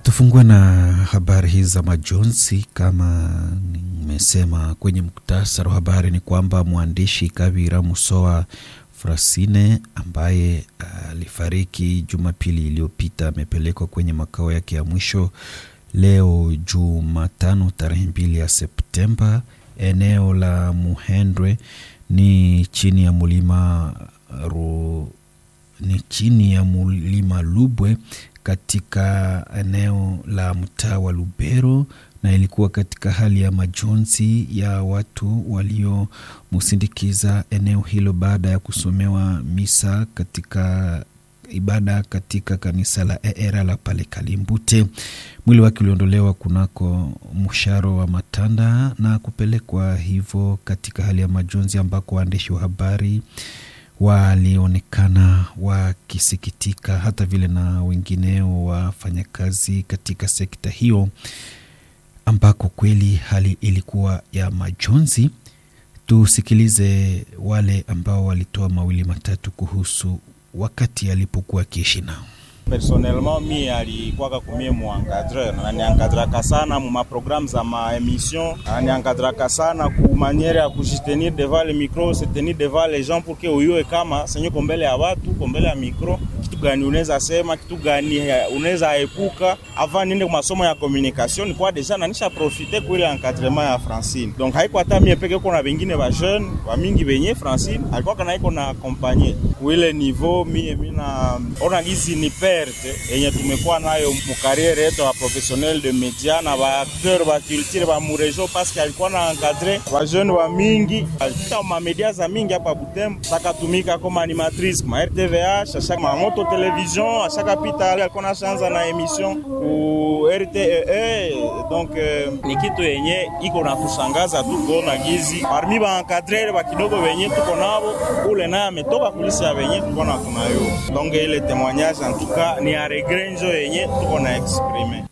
Tufungue na habari hizi za majonzi. Kama nimesema kwenye muktasari wa habari, ni kwamba mwandishi Kabira Musoa Frasine ambaye alifariki uh, Jumapili iliyopita amepelekwa kwenye makao yake ya mwisho leo Jumatano tarehe mbili ya Septemba, eneo la Muhendwe ni chini ya mulima ru, ni chini ya mulima Lubwe katika eneo la mtaa wa Lubero, na ilikuwa katika hali ya majonzi ya watu waliomsindikiza eneo hilo baada ya kusomewa misa katika ibada katika kanisa la ERA la pale Kalimbute. Mwili wake uliondolewa kunako msharo wa Matanda na kupelekwa hivyo katika hali ya majonzi, ambako waandishi wa habari walionekana wakisikitika, hata vile na wengineo wafanyakazi katika sekta hiyo, ambako kweli hali ilikuwa ya majonzi. Tusikilize wale ambao walitoa mawili matatu kuhusu wakati alipokuwa akiishi nao. Personnellement mi alikuwaka kumie muencadreur ananiankadraka sana mu maprogramme za maemission, ananiankadraka sana ku maniere ya kujitenir devant le micro, se tenir devant les gens pour que uyue kama senye kombele ya watu kombele ya micro, kitu gani unaweza sema, kitu gani unaweza epuka. Avant niende ku masomo ya communication, nilikuwa deja nanisha profite ku ile encadrement ya Francine, donc haiko hata mie peke, ko na bengine ba jeune ba mingi benye Francine alikuwa kana iko na accompagner ku ile niveau. Mie mina ona gizi ni perte yenye tumekuwa nayo mukariere yetu ya professionnel de media na ba acteur ba culture ba murejo, paske alikuwa na encadre ba jeune wa mingi, alipita ma media za mingi hapa Butembo, sakatumika kama animatrice ma RTVH, ashaka ma moto television, ashaka pita alikuwa na shanza na emission ku RTE. Donc eh, ni kitu yenye iko na kushangaza tu kuona gizi parmi ba encadre ba kidogo wenye tuko nabo, ule naye ametoka kulisi ya wenye tuko na tunayo, donc ile témoignage en tout cas ni aregrenjo yenye tuko na exprime.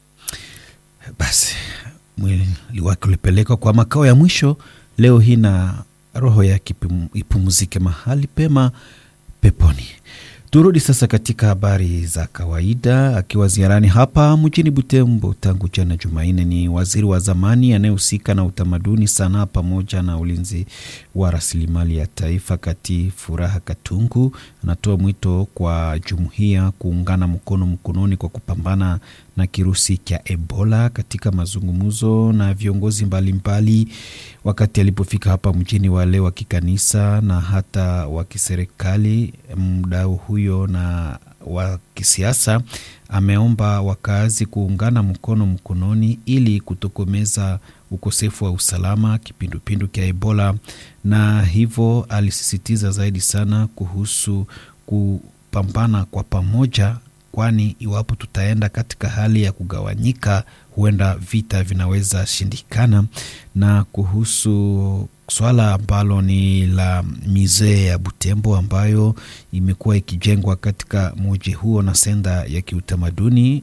Basi mwili wake ulipelekwa kwa makao ya mwisho leo hii na roho yake ipumzike mahali pema peponi. Turudi sasa katika habari za kawaida. Akiwa ziarani hapa mjini Butembo tangu jana Jumanne, ni waziri wa zamani anayehusika na utamaduni, sanaa pamoja na ulinzi wa rasilimali ya taifa Kati Furaha Katungu anatoa mwito kwa jumuiya kuungana mkono mkononi kwa kupambana na kirusi cha Ebola katika mazungumzo na viongozi mbalimbali mbali. Wakati alipofika hapa mjini, wale wa kikanisa na hata wa kiserikali, mdau huyo na wa kisiasa ameomba wakazi kuungana mkono mkononi ili kutokomeza ukosefu wa usalama kipindupindu cha Ebola, na hivyo alisisitiza zaidi sana kuhusu kupambana kwa pamoja kwani iwapo tutaenda katika hali ya kugawanyika, huenda vita vinaweza shindikana. Na kuhusu swala ambalo ni la mizee ya Butembo ambayo imekuwa ikijengwa katika muji huo na senda ya kiutamaduni,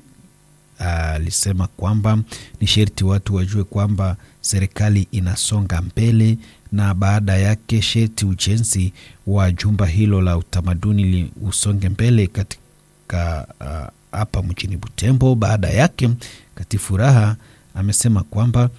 alisema kwamba ni sherti watu wajue kwamba serikali inasonga mbele, na baada yake sherti ujenzi wa jumba hilo la utamaduni usonge mbele katika hapa uh, mjini Butembo. Baada yake Kati Furaha amesema kwamba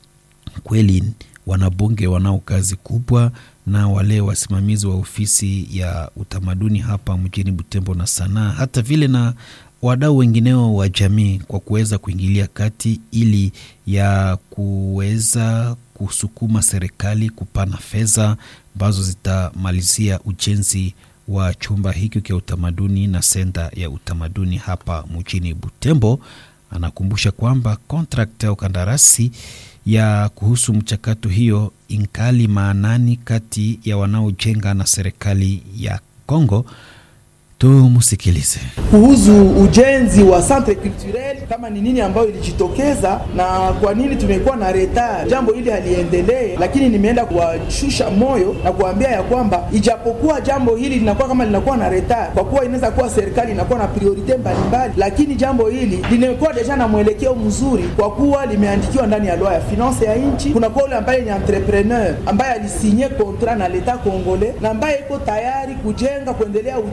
kweli wanabunge wanao kazi kubwa na wale wasimamizi wa ofisi ya utamaduni hapa mjini Butembo na sanaa, hata vile na wadau wengineo wa jamii kwa kuweza kuingilia kati ili ya kuweza kusukuma serikali kupana fedha ambazo zitamalizia ujenzi wa chumba hiki cha utamaduni na senta ya utamaduni hapa mjini Butembo. Anakumbusha kwamba kontrakti au kandarasi ya kuhusu mchakato hiyo inkali maanani kati ya wanaojenga na serikali ya Kongo. Tumusikilize kuhusu ujenzi wa centre culturel, kama ni nini ambayo ilijitokeza na kwa nini tumekuwa na retard, jambo hili haliendelee. Lakini nimeenda kuwashusha moyo na kuambia ya kwamba ijapokuwa jambo hili linakuwa kama linakuwa na retard, kwa kuwa inaweza kuwa serikali inakuwa na priorite mbalimbali, lakini jambo hili limekuwa deja na mwelekeo mzuri, kwa kuwa limeandikiwa ndani ya loi ya finance ya nchi. Kuna kwa ule ambaye ni entrepreneur ambaye alisinye contrat na leta Kongole na ambaye iko tayari kujenga kuendelea ujenzi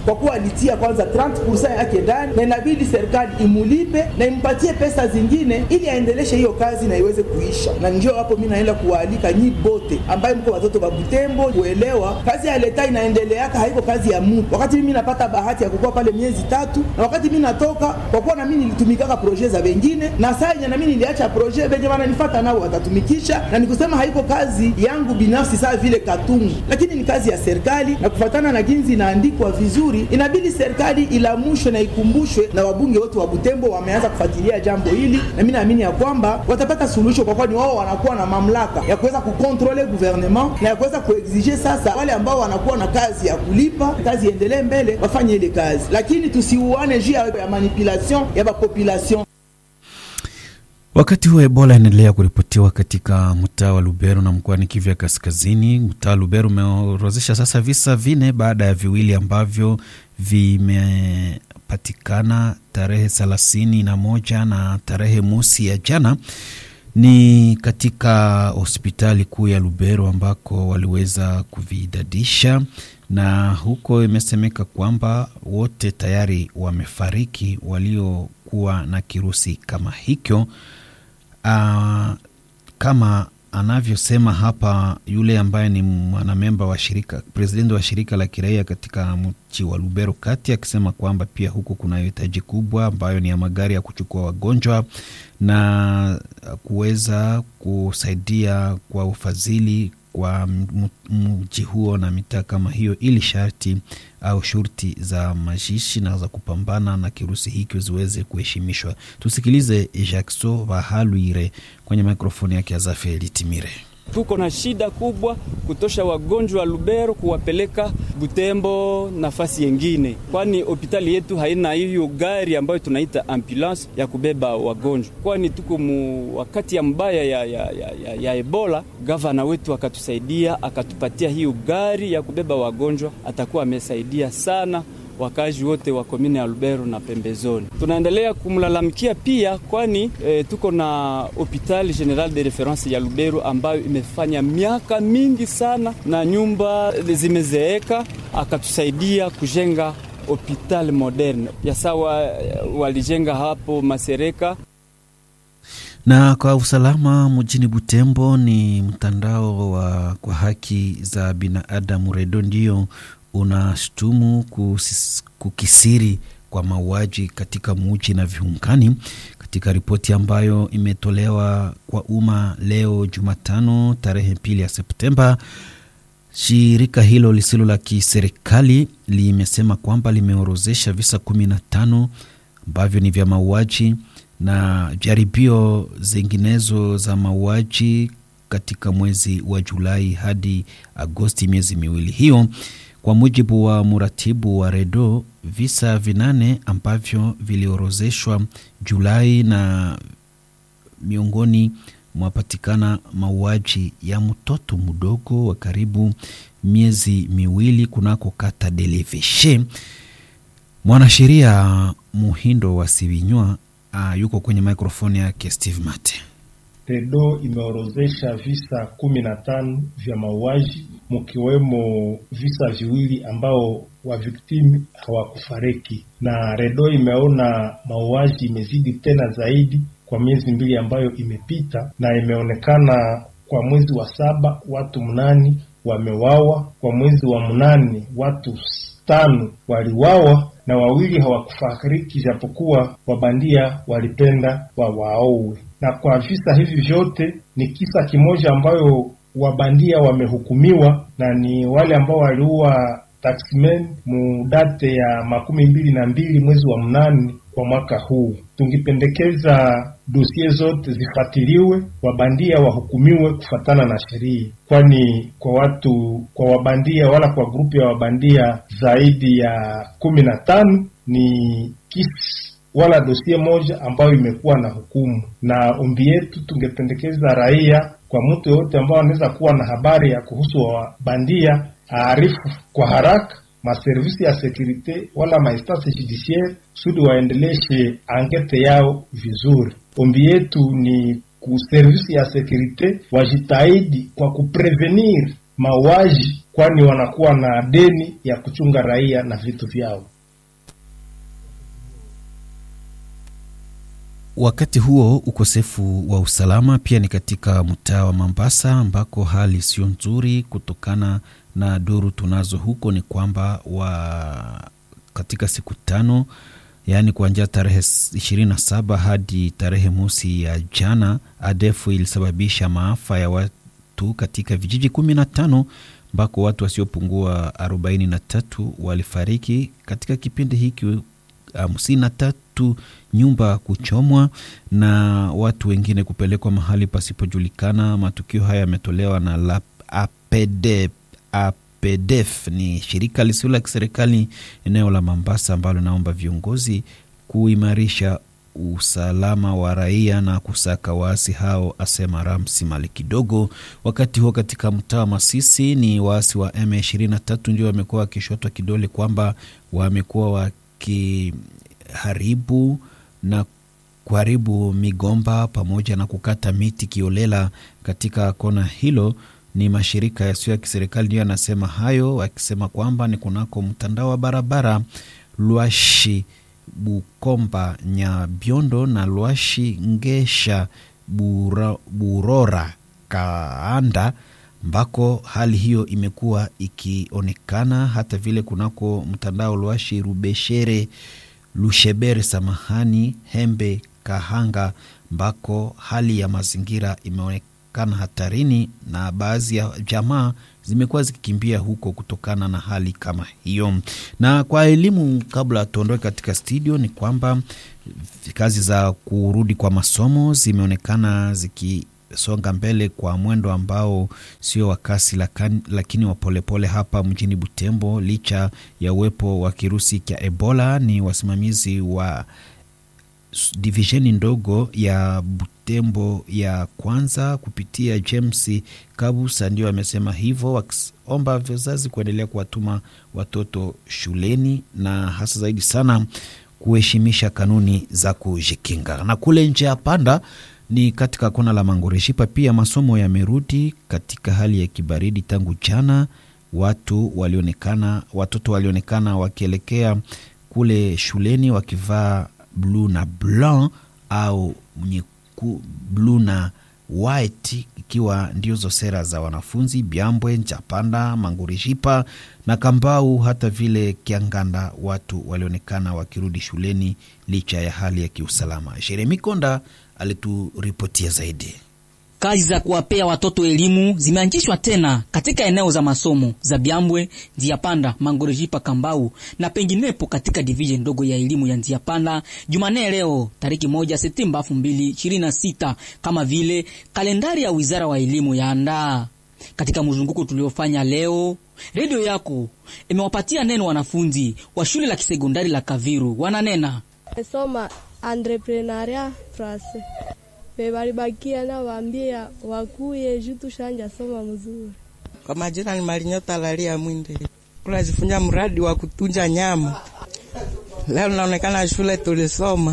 kwa kuwa alitia kwanza 30% yake ndani, na inabidi serikali imulipe na impatie pesa zingine ili aendeleshe hiyo kazi na iweze kuisha. Na ndio hapo mimi naenda kuwaalika nyi bote ambaye mko watoto wa Butembo kuelewa kazi ya leta inaendeleaka, haiko kazi ya mtu. Wakati mimi napata bahati ya kukua pale miezi tatu, na wakati mimi natoka, kwa kuwa na mimi nilitumikaka projet za wengine, na saa yenye na mimi niliacha projet, benye wananifuata nao watatumikisha, na nikusema haiko kazi yangu binafsi saa vile katungu, lakini ni kazi ya serikali, na kufatana na ginzi inaandikwa vizuri, inabidi serikali ilamushwe na ikumbushwe, na wabunge wote wa Butembo wameanza kufuatilia jambo hili, na mimi naamini ya kwamba watapata suluhisho, kwa kuwa ni wao wanakuwa na mamlaka ya kuweza kukontrole gouvernement na ya kuweza kuexige sasa wale ambao wanakuwa na kazi ya kulipa kazi iendelee mbele wafanye ile kazi, lakini tusiuane juu ya manipulation ya population. Wakati huo Ebola inaendelea kuripotiwa katika mtaa wa Lubero na mkoani Kivu ya Kaskazini. Mtaa wa Lubero umeorozesha sasa visa vine baada ya viwili ambavyo vimepatikana tarehe thelathini na moja na tarehe mosi ya jana ni katika hospitali kuu ya Lubero ambako waliweza kuvidadisha, na huko imesemeka kwamba wote tayari wamefariki waliokuwa na kirusi kama hicho. Uh, kama anavyosema hapa yule ambaye ni mwanamemba wa shirika presidenti wa shirika la kiraia katika mji wa Lubero kati, akisema kwamba pia huku kuna hitaji kubwa ambayo ni ya magari ya kuchukua wagonjwa na kuweza kusaidia kwa ufadhili kwa mji huo na mitaa kama hiyo, ili sharti au shurti za majishi na za kupambana na kirusi hiki ziweze kuheshimishwa. Tusikilize Jackson Vahaluire kwenye mikrofoni yake ya Zafeli Timire. Tuko na shida kubwa kutosha wagonjwa wa Lubero kuwapeleka Butembo nafasi yengine, kwani hospitali yetu haina hiyo gari ambayo tunaita ambulance ya kubeba wagonjwa, kwani tuko mu wakati ya mbaya ya, ya, ya, ya, ya Ebola. Gavana wetu akatusaidia akatupatia hiyo gari ya kubeba wagonjwa, atakuwa amesaidia sana wakazi wote wa komini ya Lubero na pembezoni. Tunaendelea kumlalamikia pia, kwani e, tuko na hopital general de reference ya Lubero ambayo imefanya miaka mingi sana na nyumba zimezeeka, akatusaidia kujenga hopital moderne ya sawa, walijenga hapo Masereka na kwa usalama mjini Butembo. Ni mtandao wa kwa haki za binadamu REDO ndio unashtumu kukisiri kwa mauaji katika muji na viungani. Katika ripoti ambayo imetolewa kwa umma leo Jumatano tarehe pili ya Septemba, shirika hilo lisilo la kiserikali limesema kwamba limeorozesha visa kumi na tano ambavyo ni vya mauaji na jaribio zinginezo za mauaji katika mwezi wa Julai hadi Agosti, miezi miwili hiyo kwa mujibu wa mratibu wa REDO, visa vinane ambavyo viliorozeshwa Julai na miongoni mwapatikana mauaji ya mtoto mdogo wa karibu miezi miwili kunako kata Deleveshe. Mwanasheria Muhindo wa Sivinywa uh, yuko kwenye mikrofoni yake Steve Mate. REDO imeorozesha visa kumi na tano vya mauaji mkiwemo visa viwili ambao waviktimu hawakufariki, na REDO imeona mauaji imezidi tena zaidi kwa miezi mbili ambayo imepita, na imeonekana kwa mwezi wa saba watu mnani wamewawa, kwa mwezi wa mnane watu tano waliwawa na wawili hawakufariki, japokuwa wabandia walipenda wawaowe. Na kwa visa hivi vyote ni kisa kimoja ambayo wabandia wamehukumiwa na ni wale ambao waliua taximen mudate ya makumi mbili na mbili mwezi wa mnane kwa mwaka huu. Tungipendekeza dosie zote zifuatiliwe, wabandia wahukumiwe kufatana na sheria, kwani kwa watu kwa wabandia wala kwa grupu ya wabandia zaidi ya kumi na tano ni kisi wala dosie moja ambayo imekuwa na hukumu. Na ombi yetu tungependekeza raia, kwa mtu yoyote ambao anaweza kuwa na habari ya kuhusu wabandia aarifu kwa haraka maservisi ya sekurite wala mainstance judiciaire kusudi waendeleshe ankete yao vizuri. Ombi yetu ni ku servisi ya sekurite wajitahidi kwa kuprevenir mauaji, kwani wanakuwa na deni ya kuchunga raia na vitu vyao. Wakati huo ukosefu wa usalama pia ni katika mtaa wa Mombasa ambako hali sio nzuri, kutokana na duru tunazo huko ni kwamba wa katika siku tano, yaani kuanzia tarehe ishirini na saba hadi tarehe mosi ya jana, ADF ilisababisha maafa ya watu katika vijiji kumi na tano ambako watu wasiopungua arobaini na tatu walifariki katika kipindi hiki hamsini na tatu nyumba kuchomwa na watu wengine kupelekwa mahali pasipojulikana. Matukio haya yametolewa na la APD, APDF ni shirika lisilo la kiserikali eneo la Mombasa ambalo naomba viongozi kuimarisha usalama wa raia na kusaka waasi hao, asema Ramsi Mali kidogo. Wakati huo katika mtaa wa Masisi ni waasi wa M23 ndio wamekuwa wakishotwa kidole kwamba wamekuwa wakiharibu na kuharibu migomba pamoja na kukata miti kiolela katika kona hilo. Ni mashirika yasiyo ya kiserikali ndio yanasema hayo, wakisema kwamba ni kunako mtandao wa barabara Lwashi Bukomba Nyabiondo na Lwashi Ngesha Bura, Burora Kaanda ambako hali hiyo imekuwa ikionekana hata vile kunako mtandao Lwashi Rubeshere Lushebere samahani Hembe Kahanga ambako hali ya mazingira imeonekana hatarini na baadhi ya jamaa zimekuwa zikikimbia huko kutokana na hali kama hiyo. Na kwa elimu, kabla tuondoke katika studio, ni kwamba kazi za kurudi kwa masomo zimeonekana zikisonga mbele kwa mwendo ambao sio wa kasi lakini wa polepole hapa mjini Butembo, licha ya uwepo wa kirusi cha Ebola. Ni wasimamizi wa divisheni ndogo ya Butembo ya kwanza kupitia James Kabusa ndio amesema hivyo, wakiomba wazazi kuendelea kuwatuma watoto shuleni na hasa zaidi sana kuheshimisha kanuni za kujikinga. Na kule nje ya Panda ni katika kona la Mangoreshipa pia masomo yamerudi katika hali ya kibaridi tangu jana. Watu walionekana, watoto walionekana wakielekea kule shuleni wakivaa bluu na blanc au nyeku, bluu na white, ikiwa ndiozo sera za wanafunzi Byambwe, Njapanda, Mangurishipa na Kambau, hata vile Kianganda. Watu walionekana wakirudi shuleni licha ya hali ya kiusalama. Jeremi Konda alituripotia zaidi. Kazi za kuwapea watoto elimu zimeanzishwa tena katika eneo za masomo za Byambwe, Nziapanda, Mangorejipa, Kambau na penginepo katika division ndogo ya elimu ya Nziapanda Jumanne leo tariki moja Septemba 2026 kama vile kalendari ya wizara wa elimu yaandaa. Katika mzunguko tuliofanya leo, redio yako imewapatia neno wanafunzi wa shule la kisekondari la Kaviru. Wananena soma entrepreneuria français bebalibakia na waambia wakuye juu tushanja soma mzuri. Kwa majina ni Malinyota Lalia Mwinde, tunajifunza mradi wa kutunja nyama. Leo naonekana shule tulisoma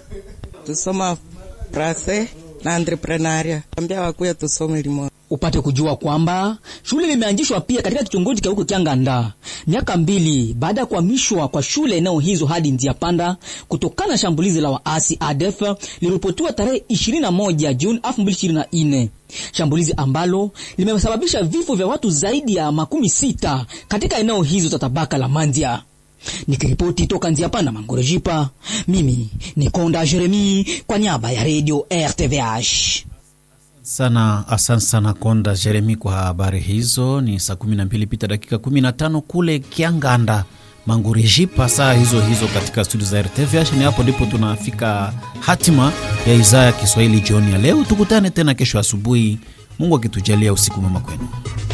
tusoma prase na entrepreneuria, ambia wakuye tusome limo upate kujua kwamba shule limeanzishwa pia katika kitongoji cha huko Kianganda miaka mbili baada ya kuhamishwa kwa shule eneo hizo hadi Nziapanda kutokana na shambulizi la waasi ADF liliripotiwa tarehe 21 Juni 2024, shambulizi ambalo limesababisha vifo vya watu zaidi ya makumi sita katika eneo hizo za tabaka la Mandia. Nikiripoti toka Nziapanda Mangorejipa, mimi ni Konda Jeremi kwa niaba ya Radio RTVH sana asante sana Konda Jeremi kwa habari hizo. Ni saa 12 pita dakika 15 kule Kianganda Mangurejipa, saa hizo hizo katika studio za RTVH. Ni hapo ndipo tunafika hatima ya idhaa ya Kiswahili jioni ya leo. Tukutane tena kesho asubuhi, Mungu akitujalia. Usiku mwema kwenu.